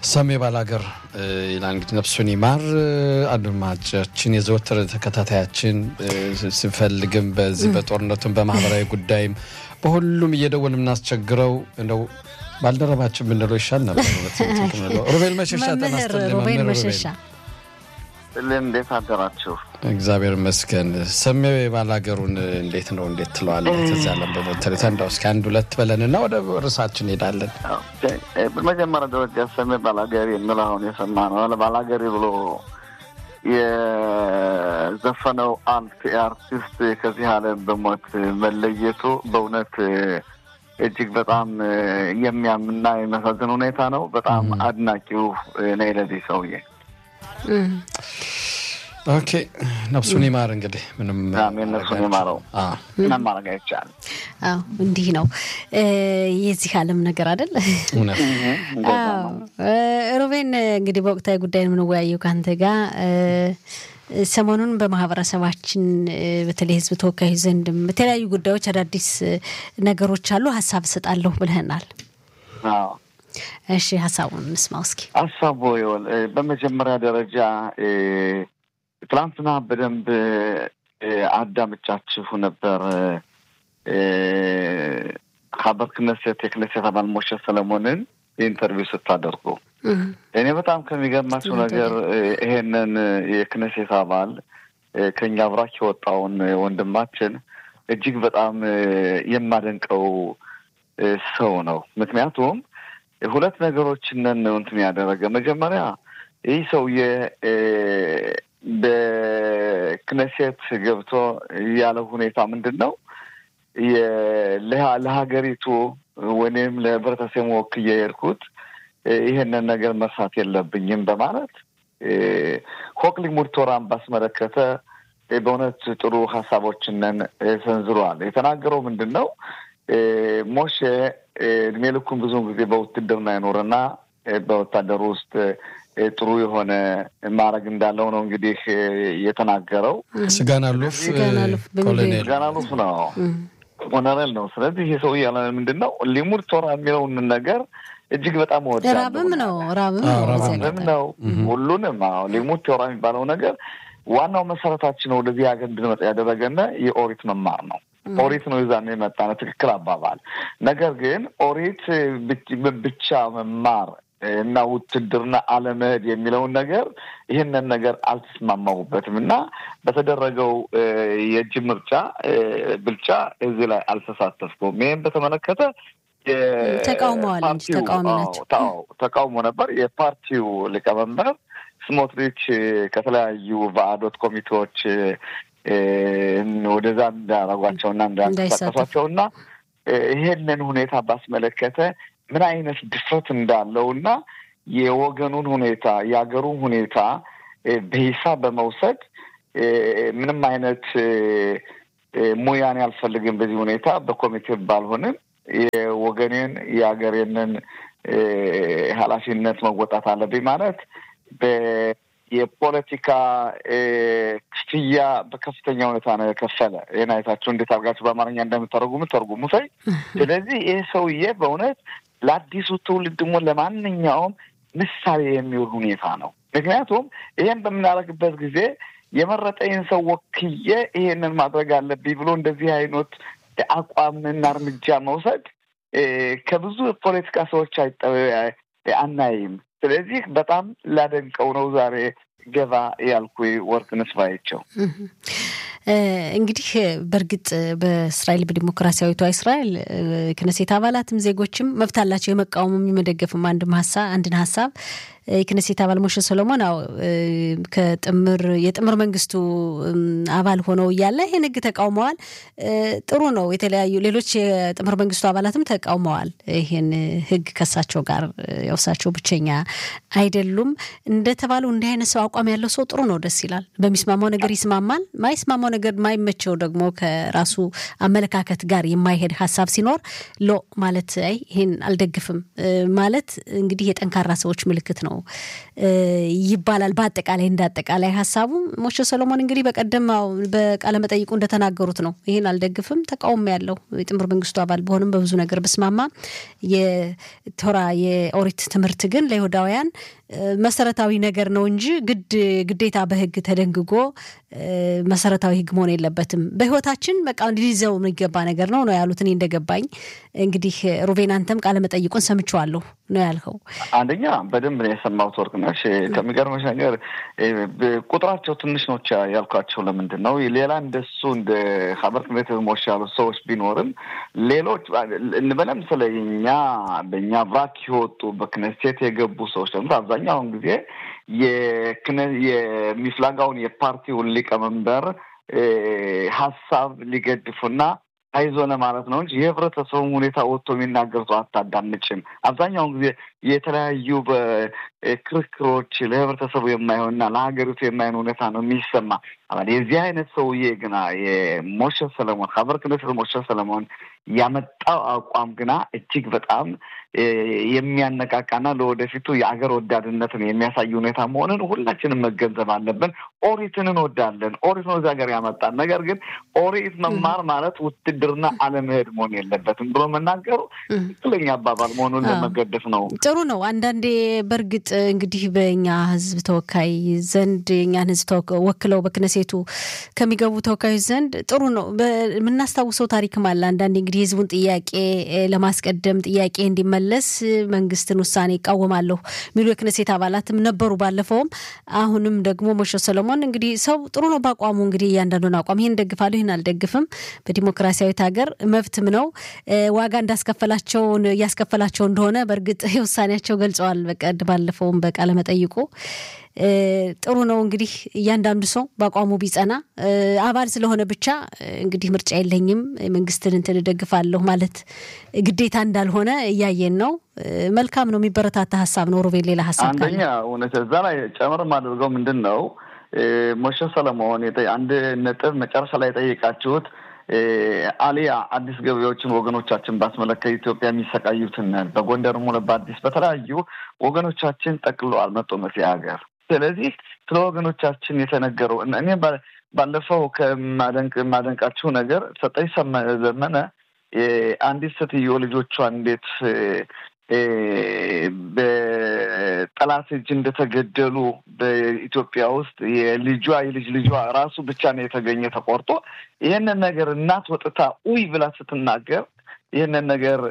ሰሜ ባላገር ይላል እንግዲህ ነፍሱን ይማር አድማጫችን፣ የዘወትር ተከታታያችን ስንፈልግም በዚህ በጦርነቱም በማህበራዊ ጉዳይም በሁሉም እየደወል የምናስቸግረው እንደው ባልደረባችን ብንለው ይሻል ነበር። ሩቤል መሸሻ መምህር ሩቤል መሸሻ እንዴት አደራችሁ? እግዚአብሔር ይመስገን። ሰሜ ባላገሩን እንዴት ነው እንዴት ትለዋለህ? ከዚያ ለም በሞተሬታ እንዳው እስኪ አንድ ሁለት በለንና ወደ ርዕሳችን እንሄዳለን። በመጀመሪያ ደረጃ ሰሜ ባላገሪ የሚለው አሁን የሰማ ነው ባላገሪ ብሎ የዘፈነው አንድ አርቲስት ከዚህ ዓለም በሞት መለየቱ በእውነት እጅግ በጣም የሚያምና የሚያሳዝን ሁኔታ ነው። በጣም አድናቂው ነኝ ለዚህ ሰውዬ። ኦኬ ነፍሱን ይማር። እንግዲህ ምንም ነፍሱን ይማረው፣ ምንም ማድረግ አይቻልም። አዎ እንዲህ ነው የዚህ ዓለም ነገር አይደል? ሮቤን እንግዲህ በወቅታዊ ጉዳይ የምንወያየው ከአንተ ጋር ሰሞኑን በማህበረሰባችን በተለይ ሕዝብ ተወካዮች ዘንድም በተለያዩ ጉዳዮች አዳዲስ ነገሮች አሉ። ሀሳብ እሰጣለሁ ብለህናል። እሺ ሀሳቡን እንስማው እስኪ። ሀሳቡ ይወል በመጀመሪያ ደረጃ ትናንትና በደንብ አዳምጫችሁ ነበር። ሀበር ክነሴት የክነሴት አባል ሞሸ ሰለሞንን ኢንተርቪው ስታደርጉ እኔ በጣም ከሚገርማቸው ነገር ይሄንን የክነሴት አባል ከኛ አብራክ የወጣውን ወንድማችን እጅግ በጣም የማደንቀው ሰው ነው። ምክንያቱም ሁለት ነገሮችን እንትን ያደረገ መጀመሪያ ይህ ሰውዬ በክነሴት ገብቶ ያለው ሁኔታ ምንድን ነው? ለሀገሪቱ ወይም ለህብረተሰቡ ወክዬ የሄድኩት ይህንን ነገር መርሳት የለብኝም በማለት ሆክ ሊሙድ ቶራን ባስመለከተ በእውነት ጥሩ ሀሳቦችንን ሰንዝሯል። የተናገረው ምንድን ነው? ሞሼ እድሜ ልኩን ብዙውን ጊዜ በውትድርና ይኖርና በወታደሩ ውስጥ ጥሩ የሆነ ማድረግ እንዳለው ነው እንግዲህ የተናገረው። ስጋን አሉፍ ኮሎኔል ስጋን አሉፍ ነው ኮሎኔል ነው። ስለዚህ ይሄ ሰው እያለ ምንድን ነው ሊሙድ ቶራ የሚለውን ነገር እጅግ በጣም ወዳለሁ። ራብም ነው ራብም ራብም ነው ሁሉንም። አዎ ሊሙድ ቶራ የሚባለው ነገር ዋናው መሰረታችን ወደዚህ ሀገር እንድንመጣ ያደረገነ የኦሪት መማር ነው። ኦሪት ነው ይዛን የመጣ ነው። ትክክል አባባል። ነገር ግን ኦሪት ብቻ መማር እና ውትድርና አለመሄድ የሚለውን ነገር ይህንን ነገር አልተስማማሁበትም እና በተደረገው የእጅ ምርጫ ብልጫ እዚህ ላይ አልተሳተፍኩም። ይህም በተመለከተ ተቃውመዋል እንጂ ተቃዋሚ ናቸው። ተቃውሞ ነበር። የፓርቲው ሊቀመንበር ስሞትሪች ከተለያዩ በአዶት ኮሚቴዎች ወደዛ እንዳረጓቸውና እንዳንቀሳቀሷቸውና ይሄንን ሁኔታ ባስመለከተ ምን አይነት ድፍረት እንዳለው እና የወገኑን ሁኔታ የሀገሩን ሁኔታ በሂሳብ በመውሰድ ምንም አይነት ሙያን ያልፈልግም በዚህ ሁኔታ በኮሚቴ ባልሆንም የወገኔን የሀገሬንን ኃላፊነት መወጣት አለብኝ ማለት የፖለቲካ ክፍያ በከፍተኛ ሁኔታ ነው የከፈለ። ይህን አይታችሁ እንዴት አድርጋችሁ በአማርኛ እንደምተረጉሙ ተርጉሙ ሳይ። ስለዚህ ይህ ሰውዬ በእውነት ለአዲሱ ትውልድ ደግሞ ለማንኛውም ምሳሌ የሚውል ሁኔታ ነው። ምክንያቱም ይሄን በምናደርግበት ጊዜ የመረጠኝን ሰው ወክዬ ይሄንን ማድረግ አለብኝ ብሎ እንደዚህ አይነት አቋምና እርምጃ መውሰድ ከብዙ ፖለቲካ ሰዎች አናይም። ስለዚህ በጣም ላደንቀው ነው ዛሬ ገባ ያልኩ ወርቅነሽ ባያቸው። እንግዲህ በእርግጥ በእስራኤል በዲሞክራሲያዊቷ እስራኤል ክነሴት አባላትም ዜጎችም መብት አላቸው የመቃወምም የመደገፍም አንድም ሀሳብ አንድን ሀሳብ የክነሴት አባል ሞሸ ሰሎሞን አዎ ከጥምር የጥምር መንግስቱ አባል ሆነው እያለ ይህን ህግ ተቃውመዋል። ጥሩ ነው። የተለያዩ ሌሎች የጥምር መንግስቱ አባላትም ተቃውመዋል ይህን ህግ ከሳቸው ጋር የውሳቸው ብቸኛ አይደሉም። እንደተባለው እንዲህ አይነት ሰው አቋም ያለው ሰው ጥሩ ነው፣ ደስ ይላል። በሚስማማው ነገር ይስማማል። ማይስማማው ነገር ማይመቸው ደግሞ ከራሱ አመለካከት ጋር የማይሄድ ሀሳብ ሲኖር ሎ ማለት አይ ይህን አልደግፍም ማለት እንግዲህ የጠንካራ ሰዎች ምልክት ነው ነው ይባላል። በአጠቃላይ እንደ አጠቃላይ ሀሳቡ ሞሼ ሰሎሞን እንግዲህ በቀደም በቃለመጠይቁ እንደተናገሩት ነው። ይህን አልደግፍም፣ ተቃውሞ ያለው የጥምር መንግስቱ አባል በሆንም በብዙ ነገር ብስማማ የቶራ የኦሪት ትምህርት ግን ለይሁዳውያን መሰረታዊ ነገር ነው እንጂ ግድ ግዴታ በህግ ተደንግጎ መሰረታዊ ህግ መሆን የለበትም። በህይወታችን በቃ ሊይዘው የሚገባ ነገር ነው ነው ያሉት። እኔ እንደገባኝ እንግዲህ ሩቤን አንተም ቃለመጠይቁን ሰምቼዋለሁ ነው ያልከው። አንደኛ በደንብ ነው የሰማሁት ወርቅነሽ። ከሚገርመሽ ነገር ቁጥራቸው ትንሽ ነው ያልኳቸው ለምንድን ነው ሌላ እንደሱ እንደ ሀበር ክነት ሞሽ ያሉት ሰዎች ቢኖርም ሌሎች እንበለም ስለ እኛ በእኛ ቫክ የወጡ በክነሴት የገቡ ሰዎች ደግሞ አብዛኛውን ጊዜ የሚፍላጋውን የፓርቲውን ሊቀመንበር ሀሳብ ሊገድፉና አይዞ ለማለት ነው እንጂ የህብረተሰቡን ሁኔታ ወጥቶ የሚናገር ሰው አታዳምጭም። አብዛኛውን ጊዜ የተለያዩ በክርክሮች ለህብረተሰቡ የማይሆንና ለሀገሪቱ የማይሆን ሁኔታ ነው የሚሰማ። የዚህ አይነት ሰውዬ ግና የሞሼ ሰለሞን ሀበር ክነስት ሞሼ ሰለሞን ያመጣው አቋም ግና እጅግ በጣም የሚያነቃቃና ለወደፊቱ የአገር ወዳድነትን የሚያሳይ ሁኔታ መሆንን ሁላችንም መገንዘብ አለብን። ኦሪትን እንወዳለን። ኦሪት ነው እዚህ ሀገር ያመጣን። ነገር ግን ኦሪት መማር ማለት ውትድርና አለመሄድ መሆን የለበትም ብሎ መናገሩ ትክክለኛ አባባል መሆኑን ለመገደፍ ነው። ጥሩ ነው። አንዳንዴ በእርግጥ እንግዲህ በእኛ ህዝብ ተወካይ ዘንድ የእኛን ህዝብ ወክለው በክነሴቱ ከሚገቡ ተወካዮች ዘንድ ጥሩ ነው የምናስታውሰው ታሪክም አለ። አንዳንዴ እንግዲህ የህዝቡን ጥያቄ ለማስቀደም ጥያቄ እንዲመለስ መንግስትን ውሳኔ ይቃወማለሁ የሚሉ የክነሴት አባላትም ነበሩ ባለፈውም። አሁንም ደግሞ ሞሼ ሰሎሞን እንግዲህ ሰው ጥሩ ነው በአቋሙ እንግዲህ እያንዳንዱን አቋም ይህን ደግፋለሁ ይህን አልደግፍም በዲሞክራሲያዊት ሀገር መብትም ነው። ዋጋ እንዳስከፈላቸውን እያስከፈላቸው እንደሆነ በእርግጥ ውሳኔያቸው ገልጸዋል። በቀድ ባለፈውም በቃለ መጠይቁ ጥሩ ነው እንግዲህ እያንዳንዱ ሰው በአቋሙ ቢጸና አባል ስለሆነ ብቻ እንግዲህ ምርጫ የለኝም መንግስትን እንትን እደግፋለሁ ማለት ግዴታ እንዳልሆነ እያየን ነው። መልካም ነው፣ የሚበረታታ ሀሳብ ነው። ሩቤን ሌላ ሀሳብ አንደኛ እውነት እዛ ላይ ጨምር የማደርገው ምንድን ነው ሞሼ ሰለሞን አንድ ነጥብ መጨረሻ ላይ የጠየቃችሁት አሊያ አዲስ ገበያዎችን ወገኖቻችን ባስመለከት ኢትዮጵያ የሚሰቃዩትን በጎንደርም ሆነ በአዲስ በተለያዩ ወገኖቻችን ጠቅሎ አልመጡም እዚህ ሀገር። ስለዚህ ስለ ወገኖቻችን የተነገረው እኔ ባለፈው ከማደንቃችሁ ነገር ሰጠኝ ዘመነ አንዲት ሴትዮ ልጆቿን እንዴት በጠላት እጅ እንደተገደሉ በኢትዮጵያ ውስጥ የልጇ የልጅ ልጇ ራሱ ብቻ ነው የተገኘ ተቆርጦ። ይህንን ነገር እናት ወጥታ ኡይ ብላ ስትናገር ይህንን ነገር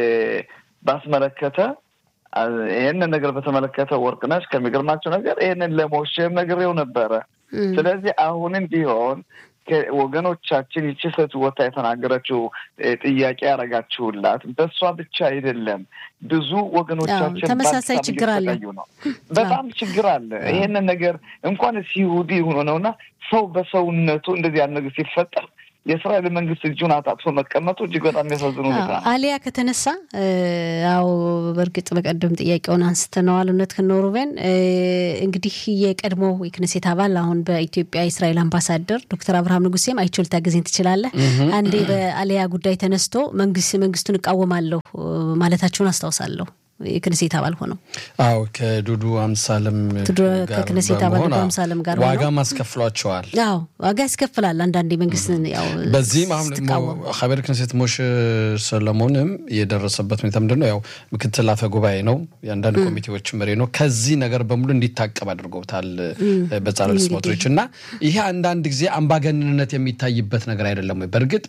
ባስመለከተ ይህንን ነገር በተመለከተ ወርቅነሽ ከሚገርማቸው ነገር ይህንን ለሞሼም ነግሬው ነበረ። ስለዚህ አሁንም ቢሆን ወገኖቻችን ይቺ ሴት ወታ የተናገረችው ጥያቄ ያደረጋችሁላት በእሷ ብቻ አይደለም። ብዙ ወገኖቻችን ተመሳሳይ ችግር አለ ነው። በጣም ችግር አለ። ይሄንን ነገር እንኳንስ ይሁዲ ሆኖ ነውና ሰው በሰውነቱ እንደዚህ ያለ ነገር ሲፈጠር የእስራኤል መንግስት እጁን አጣጥፎ መቀመጡ እጅግ በጣም የሚያሳዝኑ ሁኔታ ነው። አሊያ ከተነሳ አዎ፣ በእርግጥ በቀደም ጥያቄውን አንስተነዋል። እውነት ከኖሩቤን እንግዲህ የቀድሞው የክነሴት አባል አሁን በኢትዮጵያ የእስራኤል አምባሳደር ዶክተር አብርሃም ንጉሴም አይቼው ልታገዘኝ ትችላለህ። አንዴ በአሊያ ጉዳይ ተነስቶ መንግስት መንግስቱን እቃወማለሁ ማለታቸውን አስታውሳለሁ። የክነሴት አባል ሆነው አዎ ከዱዱ አምሳለም ከክነሴት አባል ዱዱ አምሳለም ጋር ዋጋም አስከፍሏቸዋል። አዎ ዋጋ ያስከፍላል። አንዳንዴ መንግስትን ያው በዚህም አሁን ሀበር ክነሴት ሞሼ ሰለሞንም የደረሰበት ሁኔታ ምንድን ነው? ያው ምክትል አፈ ጉባኤ ነው፣ የአንዳንድ ኮሚቴዎች መሪ ነው። ከዚህ ነገር በሙሉ እንዲታቀብ አድርገውታል በጻለል ስሞትሪች እና ይሄ አንዳንድ ጊዜ አምባገንነት የሚታይበት ነገር አይደለም ወይ? በእርግጥ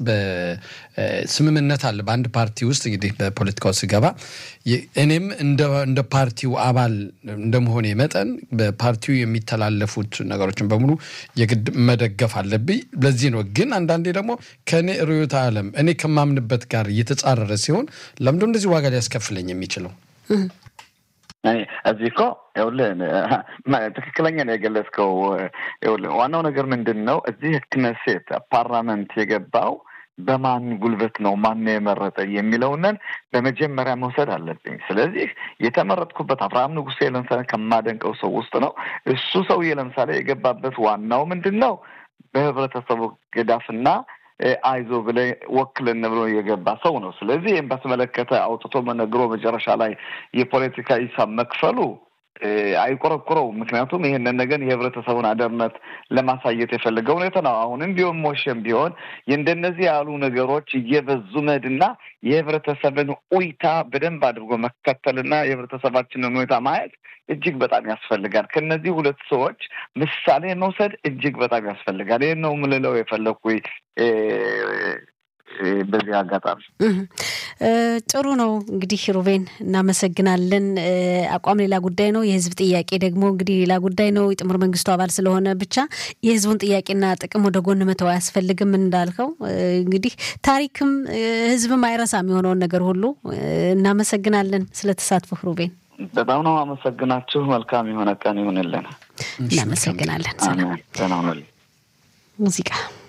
በስምምነት አለ በአንድ ፓርቲ ውስጥ እንግዲህ በፖለቲካው ስገባ እኔም እንደ ፓርቲው አባል እንደመሆኔ መጠን በፓርቲው የሚተላለፉት ነገሮችን በሙሉ የግድ መደገፍ አለብኝ። ለዚህ ነው ግን አንዳንዴ ደግሞ ከእኔ ርዕዮተ ዓለም እኔ ከማምንበት ጋር እየተጻረረ ሲሆን ለምንድን እንደዚህ ዋጋ ሊያስከፍለኝ የሚችለው? እዚህ እኮ ይኸውልህ ትክክለኛ ነው የገለጽከው። ይኸውልህ ዋናው ነገር ምንድን ነው እዚህ ክነሴት ፓርላመንት የገባው በማን ጉልበት ነው ማን የመረጠ የሚለውንን በመጀመሪያ መውሰድ አለብኝ። ስለዚህ የተመረጥኩበት አብርሃም ንጉሴ ለምሳሌ ከማደንቀው ሰው ውስጥ ነው። እሱ ሰውዬ ለምሳሌ የገባበት ዋናው ምንድን ነው በህብረተሰቡ ገዳፍና አይዞ ብለ ወክልን ብሎ የገባ ሰው ነው። ስለዚህ ይህም በተመለከተ አውጥቶ መነግሮ መጨረሻ ላይ የፖለቲካ ሂሳብ መክፈሉ አይቆረቁረውም። ምክንያቱም ይህንን ነገር የህብረተሰቡን አደርነት ለማሳየት የፈለገ ሁኔታ ነው። አሁንም ቢሆን ሞሸም ቢሆን የእንደነዚህ ያሉ ነገሮች እየበዙ መሄድና የህብረተሰብን ኡይታ በደንብ አድርጎ መከተልና የህብረተሰባችንን ሁኔታ ማየት እጅግ በጣም ያስፈልጋል። ከነዚህ ሁለት ሰዎች ምሳሌ መውሰድ እጅግ በጣም ያስፈልጋል። ይህን ነው ምልለው የፈለግኩ በዚህ አጋጣሚ ጥሩ ነው። እንግዲህ ሩቤን እናመሰግናለን። አቋም ሌላ ጉዳይ ነው፣ የህዝብ ጥያቄ ደግሞ እንግዲህ ሌላ ጉዳይ ነው። የጥምር መንግስቱ አባል ስለሆነ ብቻ የህዝቡን ጥያቄና ጥቅም ወደ ጎን መተው አያስፈልግም። እንዳልከው እንግዲህ ታሪክም ህዝብም አይረሳም የሆነውን ነገር ሁሉ። እናመሰግናለን ስለተሳትፎ ሩቤን። በጣም ነው አመሰግናችሁ። መልካም የሆነ ቀን ይሁንልን። እናመሰግናለን። ሰላም ሙዚቃ